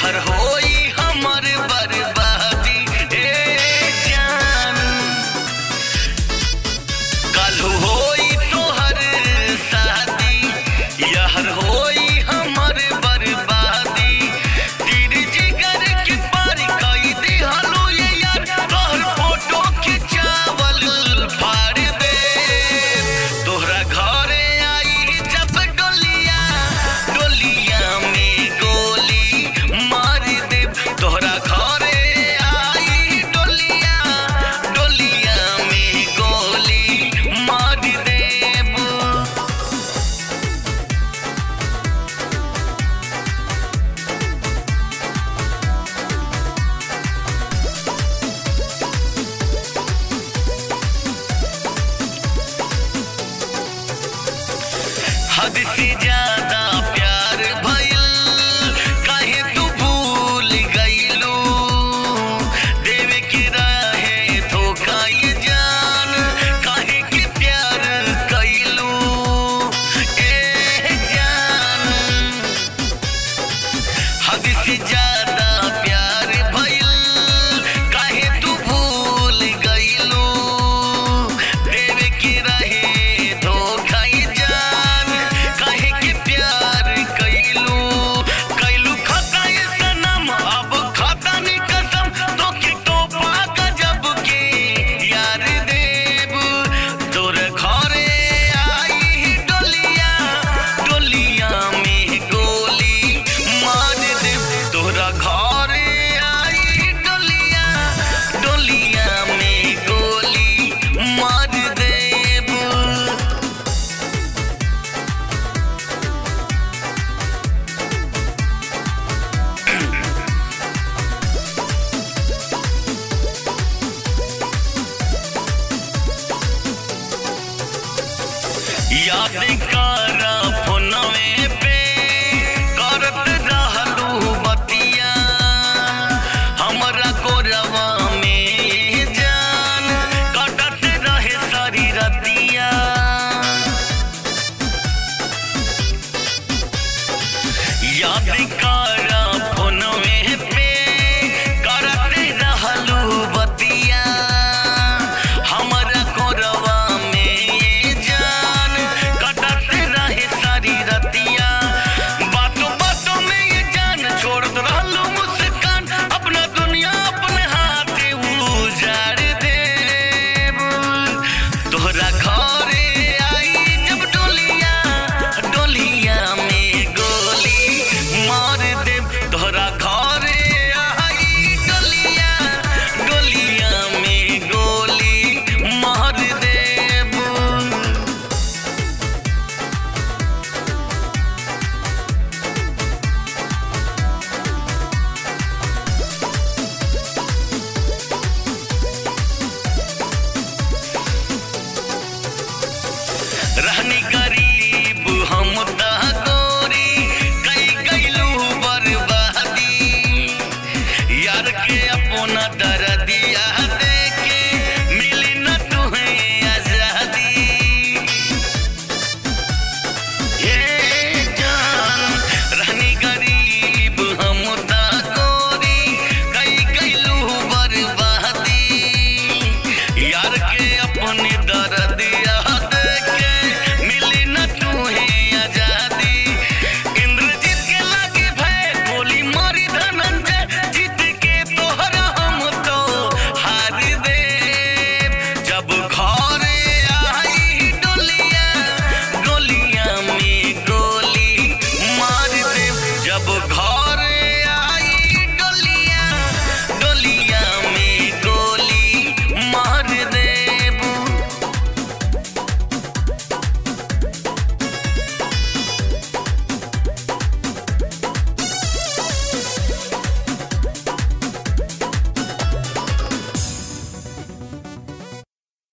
यहर होई हमर बर्बादी ए जान काल्हू होई तोहर शादी यहर होई हमर बर्बादी तीर जिगर के पार कई दिहलो ये यार तोहर फोटो खिंचावल फाड़ दे तोहरा घरे आई जब डोलिया डोलिया में गोली मार दे तोहरा घरे आई डोलिया डोलिया में गोली मार देब हद से ज्यादा प्यार भइल काहे तू भूल गइलू देवे के रहे धोखा ये जान काहे के प्यार कइलू ए जान हद से ज्यादा प्यार भइल काहे तू भूल गइलू देवे के रहे धोखा ये जान काहे के प्यार कइलू कइलू खाता ये सनम अब खाता नी कसम तो के तो पाका जब के यार देव तोर घरे आई डोलिया डोलिया में गोली मार दे तोरा घरे आई डोलिया डोलिया में गोली मार देब याद करा